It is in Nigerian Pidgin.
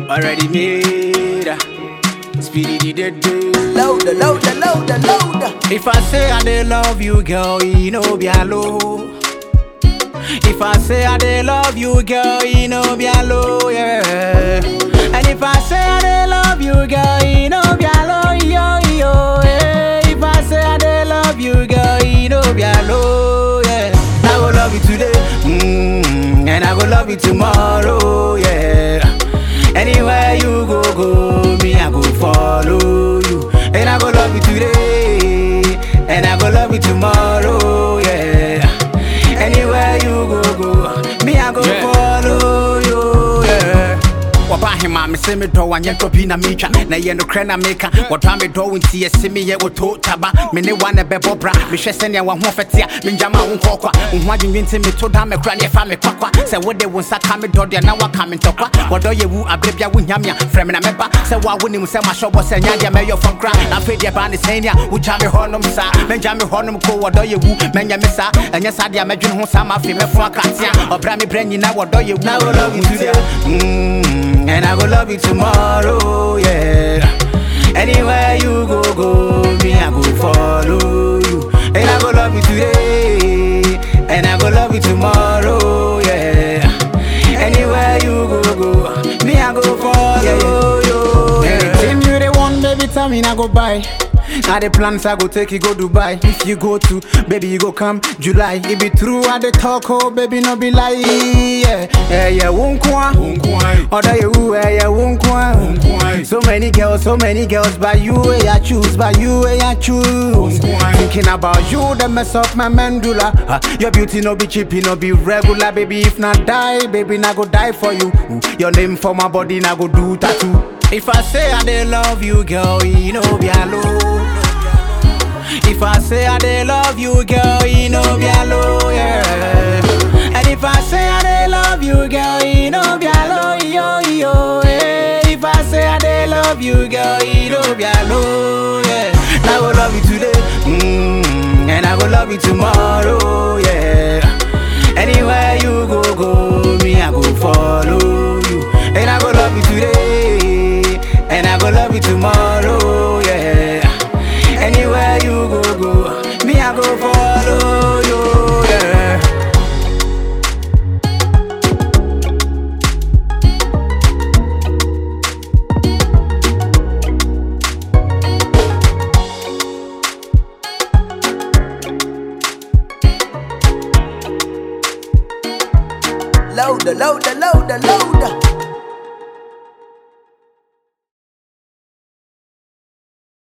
already made. Speedy did do. Louder, louder, louder, louder. If I say I dey love you, girl, you know be alone. If I say I dey love you, girl, you know be alone, yeah. And if I say I dey love you, girl, you know be alone, yo, yo, yeah. If I say I dey love you, girl, you know be alone, yeah. I go love you today, mm, and I go love you tomorrow, yeah. Anywhere you go, go, me I go follow you, and I go love you today, and I go love you tomorrow, yeah. Anywhere you go, go, me I go Yeah. follow you, yeah. wɔbahema me se medɔ wanyɛ dɔ bi na metwa na ɛyɛ nokorɛ na meka wɔdɔa medɔ wo nti yɛse meyɛ wɔto taba me ne wa na ɛbɛbɔ bra mehwɛ sɛnea waho fɛte a mengyama wo nkɔkwa wo ho adwendwen nti meto da mekora ne ɛfa me kwakwa sɛ wode wo nsa ka me dɔ deɛ na waka me ntɔkwa wɔdɔ yɛ wu aberɛ bia wonya me a frɛ me na mɛba sɛ woa wonim sɛ mahyɛbɔ sɛ nya deɛ mɛyɛ fam kora na afei deɛ baa ne sɛn a wogya me hɔnom saa mɛngya me hɔnom ko wɔdɔ yɛ wu mɛnyɛ me saa ɛnyɛ saa deɛ mɛdwene ho saa ma afei mɛfo akatea ɔbra me brɛ nyina wɔdɔ yɛ wu I go love you today, mm, and I go love you tomorrow, yeah. Anywhere you go, go, me I go follow you, and I go love you today, and I go love you tomorrow, yeah. Anywhere you go, go, me I go follow you, yeah. Anything you they want, baby, tell me I go buy. Now the plans I go take you go Dubai. If you go to, baby, you go come July. It be true I the talk, oh baby, no be lie. Yeah, yeah, yeah, won't kwa. Other you, yeah, yeah, won't kwa. So many girls, so many girls, but you, eh, I choose, but you, eh, I choose. Thinking about you, the mess up my mandula. Uh, your beauty no be cheap, no be regular, baby. If not die, baby, na go die for you. Ooh, Your name for my body, na go do tattoo. If I say I dey love you, girl, you know be alone. If I say I dey love you, girl, you know be alone, yeah. And if I say I dey love you, girl, you know be alone, yo, yo, yeah. If I say I dey love you, girl, you know be alone, yeah. I go love you today, mm, and I go love you tomorrow, yeah. Anywhere you go, go, me I go follow you, and I go love you today, and I go love you tomorrow, yeah. Anywhere you go, go, me I go follow you, yeah. Louder, louder, louder, louder.